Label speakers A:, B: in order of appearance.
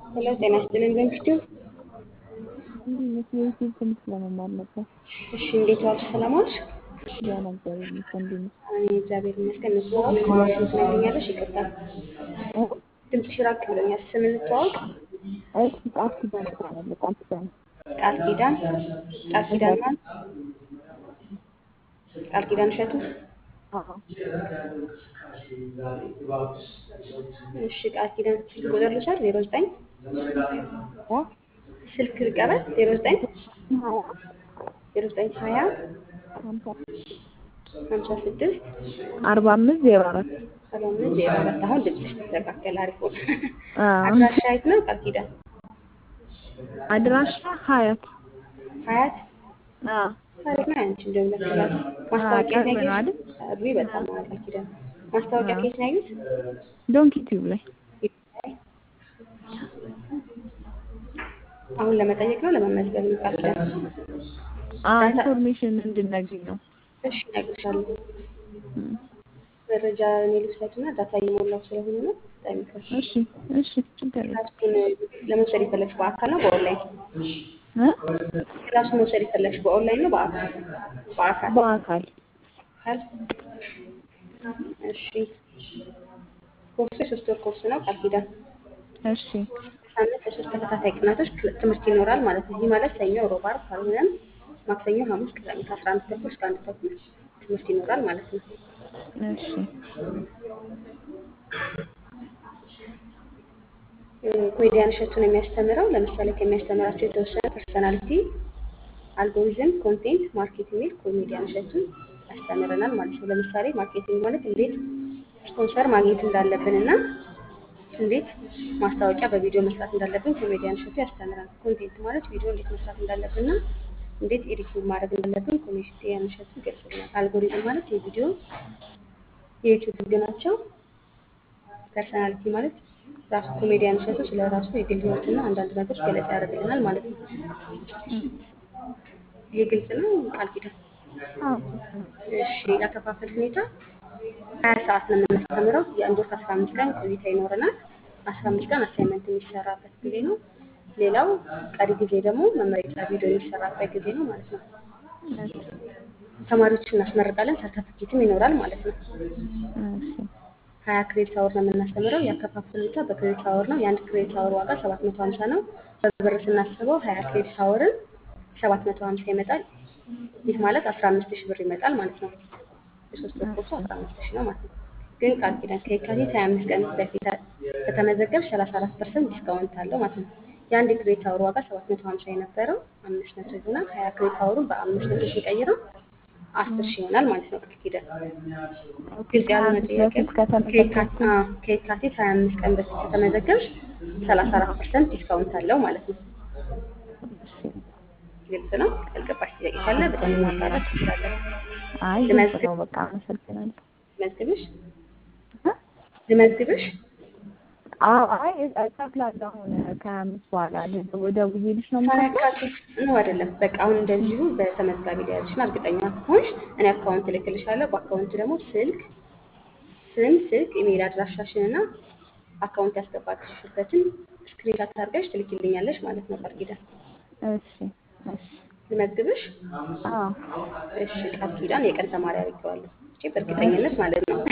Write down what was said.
A: ሄሎ ጤና ይስጥልን በምሽቱ
B: እንዲህ የዩቲዩብ ትምህርት ለመማር ነበር።
A: እሺ እንዴት ዋልሽ ሰላም ዋልሽ
B: ያን እግዚአብሔር ይመስገን። እንዴት ነሽ?
A: እኔ እግዚአብሔር ይመስገን እንተዋወቅ ስማሽን ትነግሪኛለሽ ይቅርታ
B: እ?
A: ድምፅሽ ራቅ ብሎኛል ስም እንተዋወቅ
B: እሺ ቃል ኪዳን እባላለሁ። ቃል ኪዳን
A: ቃል ኪዳን ቃል ኪዳን ማን ቃል ኪዳን እሸቱ
B: አዎ
A: እሺ ቃል ኪዳን ስልክ ቁጥር ልውሰድ ዜሮ ዘጠኝ
B: እ?
A: ስልክ ልቀበል ዜሮ ዘጠኝ
B: ሀያ
A: ዜሮ ዘጠኝ ሀያ
B: ሀምሳ
A: ሀምሳ ስድስት
B: አርባ አምስት ዜሮ አራት
A: ሰባ አምስት ዜሮ አራት አሁን ድምፅሽ ተስተካከለ አሪፍ ሆነ
B: አዎ።
A: አድራሻ የት ነው ቃል ኪዳን
B: አድራሻ ሀያት
A: ሀያት
B: አዎ
A: ታሪክ ነው ያንቺ እንደውለት ክላስ ማስታወቂያ
B: ቅርብ ነው አይደል?
A: አሪ በጣም ቃል ኪዳን ማስታወቂያ ከየት ነው ያዩት
B: ዶንኪ ቲዩብ ላይ
A: አሁን ለመጠየቅ ነው ለመመዝገብ ነው ቃል ኪዳን
B: አዎ ኢንፎርሜሽን እንድናገኝ ነው።
A: እሺ እነግርሻለሁ
B: እም።
A: መረጃ እኔ ልውሰድና ዳታ እየሞላው ስለሆነ ነው በጣም ይቅርታ
B: እሺ እሺ ችግር የለም።
A: ክላሱን ለመውሰድ የፈለግሽ በአካል ነው በኦንላይን
B: እ?
A: ክላሱን መውሰድ የፈለግሽ በኦንላይን ነው በአካል በአካል
B: በአካል
A: አካል እሺ ኮርሱ የሶስት ወር ኮርስ ነው ቃል ኪዳን
B: እሺ
A: ሳምንት ለሶስት ተከታታይ ቀናቶች ክል- ትምህርት ይኖራል ማለት ነው። ይህ ማለት ሰኞ፣ ሮብ፣ ዓርብ ካልሆነም ማክሰኞ፣ ሐሙስ፣ ቅዳሜ ከአስራ አንድ ተኩል እስከ አንድ ተኩል ትምህርት ይኖራል ማለት ነው።
B: እሺ
A: እ፣ ኮሜዲያን እሸቱን የሚያስተምረው ለምሳሌ ከሚያስተምራቸው የተወሰነ ፐርሰናሊቲ፣ አልጎሪዝም፣ ኮንቴንት ማርኬቲንግ የሚል ኮሜዲያን እሸቱን ያስተምረናል ማለት ነው። ለምሳሌ ማርኬቲንግ ማለት እንዴት ስፖንሰር ማግኘት እንዳለብን እና እንዴት ማስታወቂያ በቪዲዮ መስራት እንዳለብን ኮሜዲያን እሸቱ ያስተምራል። ኮንቴንት ማለት ቪዲዮ እንዴት መስራት እንዳለብን እና እንዴት ኤዲቲንግ ማድረግ እንዳለብን ኮሜዲያን እሸቱ ይገልጽልናል። አልጎሪዝም ማለት የቪዲዮ የዩቲዩብ ህግ ናቸው። ፐርሰናሊቲ ማለት ራሱ ኮሜዲያን እሸቱ ስለ ራሱ የግል ህይወትና አንዳንድ ነገሮች ገለጻ ያደርግልናል ማለት ነው። ይህ ግልጽ ነው ቃል ኪዳን?
B: አዎ
A: እሺ ያከፋፈል ሁኔታ ሀያ ሰዓት ነው የምናስተምረው። የአንድ ወር ከአስራ አምስት ቀን ቆይታ ይኖረናል። አስራ አምስት ቀን አሳይመንት የሚሰራበት ጊዜ ነው። ሌላው ቀሪ ጊዜ ደግሞ መመረቂያ ቪዲዮ የሚሰራበት ጊዜ ነው ማለት ነው። ተማሪዎችን እናስመርቃለን። ሰርተፍኬትም ይኖራል ማለት ነው።
B: እሺ
A: ሀያ ክሬዲት አወር ነው የምናስተምረው። ያከፋፈል ሁኔታ በክሬዲት አወር ነው። የአንድ ክሬዲት አወር ዋጋ ሰባት መቶ ሀምሳ ነው። በብር ስናስበው ሀያ ክሬዲት አወርን ሰባት መቶ ሀምሳ ይመጣል። ይህ ማለት አስራ አምስት ሺህ ብር ይመጣል ማለት ነው። የሶስት ወር ኮርሱ አስራ አምስት ሺህ ነው ማለት ነው። ግን ቃል ኪዳን ከየካቲት ሀያ አምስት ቀን በፊት ከተመዘገብ ሰላሳ አራት ፐርሰንት ዲስካውንት አለው ማለት ነው። የአንድ ክሬዲት አወር ዋጋ ሰባት መቶ ሀምሳ የነበረው አምስት መቶ ይሆናል። ሀያ ክሬዲት አወሩን በአምስት መቶ ሲቀይረው አስር ሺህ ይሆናል ማለት ነው። ቃል ኪዳን ግልጽ ያልሆነ ጥያቄ
B: በፊት ከተመዘገብኩ
A: ከየካቲት አዎ፣ ከየካቲት ሀያ አምስት ቀን በፊት ከተመዘገብሽ ሰላሳ አራት ፐርሰንት ዲስካውንት አለው ማለት ነው። ግልጽ ነው። ያልገባሽ ጥያቄ ካለ በደንብ ማብራራት ትችላለሽ።
B: አይ ግልጽ ነው። በቃ አመሰግናለሁ።
A: ልመዝግብሽ
B: እ?
A: ልመዝግብሽ?
B: አዎ አይ እከፍላለሁ አሁን ከአምስት በኋላ ደውዬልሽ ነው የምከፍለው።
A: ከየካቲት ነው አይደለም። በቃ አሁን እንደዚሁ በተመዝጋቢ ላይ ያለሽን እርግጠኛ ከሆንሽ እኔ አካውንት እልክልሻለሁ። በአካውንት ደግሞ ስልክ፣ ስም፣ ስልክ፣ ኢሜይል አድራሻሽን እና አካውንት ያስገባችበትን ስክሪንሻት አድርገሽ ትልኪልኛለሽ ማለት ነው። ቃል ኪዳን
B: እሺ እሺ
A: ልመዝግብሽ?
B: አዎ
A: እሺ ቃል ኪዳን የቀን ተማሪ አድርጌዋለሁ። እሺ በእርግጠኝነት ማለት ነው።